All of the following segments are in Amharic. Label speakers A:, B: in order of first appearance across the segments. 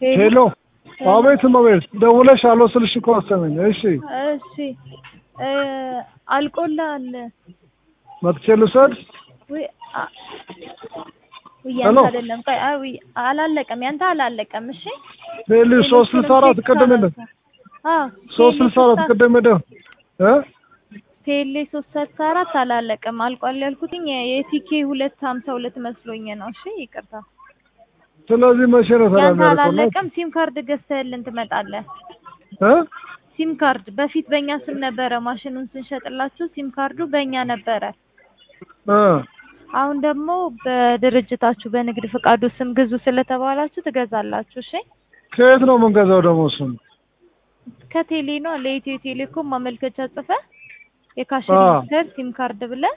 A: ሄሎ አቤት እመቤት ደውለሽ አሎ ስልሽ እኮ አሰመኝ እሺ
B: እሺ እ አልቆልሃል
A: መጥቼ ልውሰድ
B: ውይ አ- ውይ
A: ሄሎ።
B: ያንተ አይደለም ቆይ አይ ውይ አላለቀም ያንተ አላለቀም እሺ
A: ቴሌ ሶስት ስልሳ አራት ቅድም የለም
B: አዎ
A: ሶስት ስልሳ አራት ቅድም የለም እ
B: ቴሌ ሶስት ስልሳ አራት አላለቀም አልቋል ያልኩትኝ የቲኬ ሁለት ሀምሳ ሁለት መስሎኝ ነው እሺ ይቅርታ
A: ስለዚህ መቼ ነው
B: ያንተ
A: ተናገር
B: አላለቀም ሲም ካርድ ገዝተህልን ትመጣለህ
A: እ
B: ሲም ካርድ በፊት በእኛ ስም ነበረ ማሽኑን ስንሸጥላችሁ ሲም ካርዱ በእኛ ነበረ
A: እ
B: አሁን ደግሞ በድርጅታችሁ በንግድ ፍቃዱ ስም ግዙ ስለተባላችሁ ትገዛላችሁ እሺ
A: ከየት ነው የምንገዛው ደግሞ እሱን
B: ከቴሌ ነው ለኢትዮ ቴሌኮም ማመልከቻ ጽፈ የካሽ
A: አ።
B: ሬጂስተር ሲም ካርድ ብለ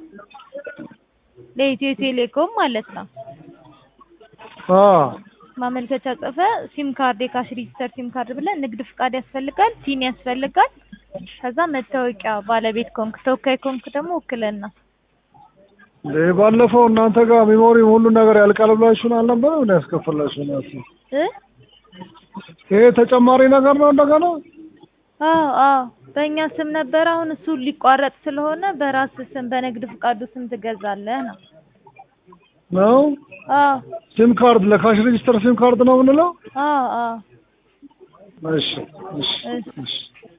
B: ለኢትዮ ቴሌኮም ማለት ነው
A: አ
B: ማመልከቻ ጽፈ ሲም ካርድ የካሽ ሬጂስተር ሲም ካርድ ብለ ንግድ ፍቃድ ያስፈልጋል ሲን ያስፈልጋል ከዛ መታወቂያ ባለቤት ኮንክ ተወካይ ኮንክ ደግሞ ውክልና
A: እንዴ ባለፈው እናንተ ጋር ሚሞሪ ሁሉ ነገር ያልቃል ብላችሁን አልነበረም ምን ያስከፈላችሁ ነው
B: እ
A: ይሄ ተጨማሪ ነገር ነው እንደገና
B: አዎ አዎ በእኛ ስም ነበር አሁን እሱ ሊቋረጥ ስለሆነ በራስ ስም በንግድ ፍቃዱ ስም ትገዛለህ ነው
A: ነው
B: አዎ
A: ሲም ካርድ ለካሽ ሬጂስተር ሲም ካርድ ነው የምንለው
B: አዎ አዎ
A: እሺ እሺ
B: እሺ
A: እሺ